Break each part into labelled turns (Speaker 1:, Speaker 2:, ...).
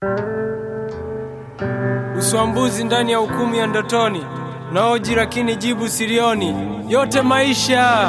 Speaker 1: Uswambuzi ndani ya hukumu ya ndotoni, naoji lakini jibu silioni, yote maisha.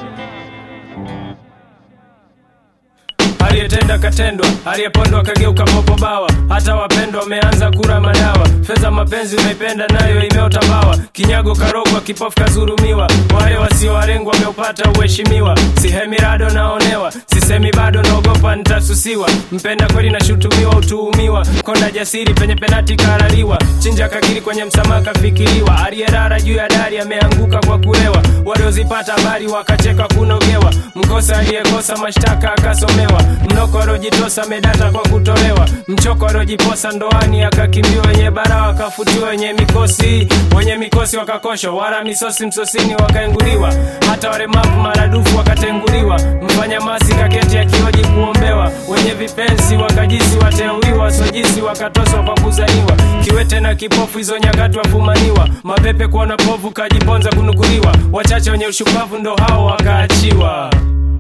Speaker 1: Aliyetenda katendwa, aliyepondwa kageuka popobawa, hata wapendwa wameanza kura madawa. Fedha mapenzi umeipenda nayo imeota mbawa, kinyago karogwa, kipofu kazurumiwa. Wale wasiowalengwa wameupata uheshimiwa, sihemi rado naonewa, sisemi bado naogopa nitasusiwa. Mpenda kweli nashutumiwa, utuhumiwa, konda jasiri penye penati karaliwa, chinja kakiri kwenye msamaha kafikiriwa, aliyerara juu ya dari ameanguka kwa kulewa, waliozipata habari wakacheka kunogewa, mkosa aliyekosa mashtaka akasomewa, mnoko aliojitosa medata kwa kutolewa, mchoko aliojiposa ndoani akakimbia, wenye bara wakafutiwa, wenye mikosi wenye mikosi wakakoshwa, wala misosi msosini wakaenguliwa, hata walemavu maradufu wakatenguliwa, mfanya masi kaketi akioji kuombewa, wenye vipenzi wakajisi wateuliwa, wasojisi wakatoswa kwa kuzaniwa, kiwete na kipofu hizo nyakati wafumaniwa, mapepe kuona povu kajiponza kunukuliwa, wachache wenye ushupavu ndo hao wakaachiwa.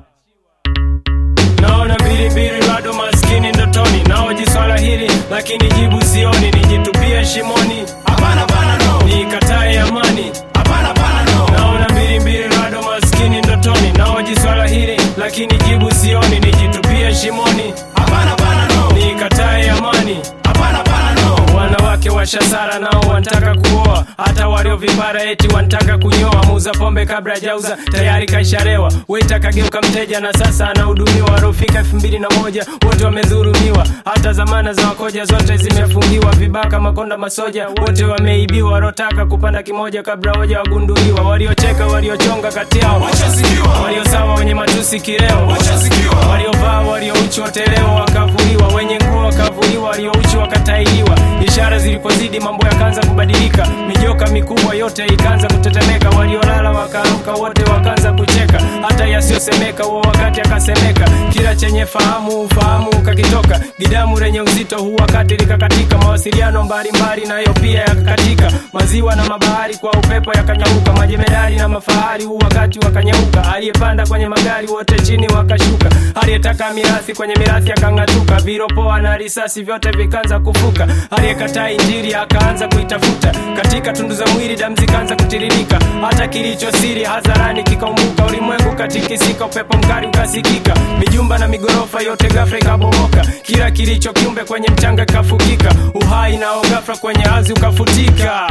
Speaker 1: Naona bilibili bado maskini ndotoni, naoji swala hili lakini jibu sioni, nijitupie shimoni,
Speaker 2: Hapana bana no.
Speaker 1: nikatae amani.
Speaker 2: Hapana bana no.
Speaker 1: Naona mbilimbili bado maskini ndotoni, naoji swala hili lakini jibu sioni, nijitupie shimoni,
Speaker 2: Hapana bana no.
Speaker 1: nikatae amani.
Speaker 2: Hapana bana no.
Speaker 1: Wanawake washasara nao wanataka kuoa, hata waliovipara eti wanataka kunyoa. Muuza pombe kabla hajauza tayari kaisharewa, weta kageuka mteja na sasa anahudumiwa. Waliofika elfu mbili na moja wote wamedhurumiwa, hata zamana za wakoja zote zimefungiwa. Vibaka, makonda, masoja wote wameibiwa. Waliotaka kupanda kimoja kabla hoja wagunduliwa, waliocheka, waliochonga kati yao,
Speaker 2: Washasikiwa.
Speaker 1: waliosawa, wenye matusi kileo
Speaker 2: Washasikiwa.
Speaker 1: waliovaa waliouchi woteleo wakavuliwa, wenye nguo wakavuliwa, waliouchi wakatailiwa. Ishara zilipozidi mambo yakaanza kubadilika, mijoka mikubwa yote ikaanza kutetemeka, waliolala wakaamka wote wakaanza kucheka, hata yasiyosemeka huo wakati akasemeka. Kila chenye fahamu ufahamu ukakitoka, gidamu lenye uzito huu wakati likakatika, mawasiliano mbalimbali nayo pia yakakatika, maziwa na mabahari kwa upepo yakanyauka, majemedari na mafahari huu wakati wakanyauka, aliyepanda kwenye magari wote chini wakashuka, aliyetaka mirathi kwenye mirathi akang'atuka, viropoa na risasi vyote vikaanza kufuka, aliyekataa injili akaanza kuitafuta, katika tundu za mwili damu zikaanza kutiririka, hata kilicho siri hadharani kikaumbuka, ulimwengu katikisika, upepo mkali ukasikika, mijumba na migorofa yote ghafla ikabomoka, kila kilicho kiumbe kwenye mchanga kikafukika, uhai nao ghafla kwenye ardhi ukafutika.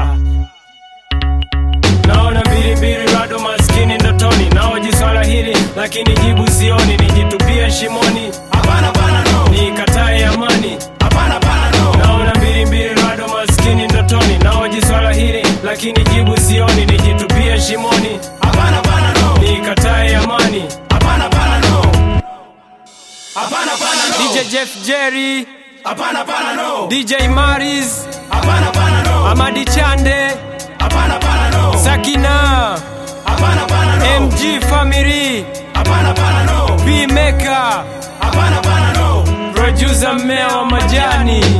Speaker 1: Naona mbilimbili bado maskini ndotoni, naoji swala hili lakini jibu sioni, nijitupie shimoni,
Speaker 2: Hapana bana no.
Speaker 1: nikatae amani.
Speaker 2: Hapana bana no.
Speaker 1: Naona mbilimbili bado maskini ndotoni, naoji swala hili lakini jibu sioni, nijitupie shimoni,
Speaker 2: Hapana bana no.
Speaker 1: nikatae amani.
Speaker 2: Hapana bana no. Hapana bana no.
Speaker 1: DJ Jeff Jerry,
Speaker 2: Hapana bana no.
Speaker 1: DJ Maris,
Speaker 2: Hapana bana no.
Speaker 1: Amadi Chande,
Speaker 2: Hapana bana no.
Speaker 1: Sakina,
Speaker 2: Hapana bana no.
Speaker 1: MG Family,
Speaker 2: Hapana bana no.
Speaker 1: B Maker,
Speaker 2: Hapana bana no.
Speaker 1: producer mmea wa majani.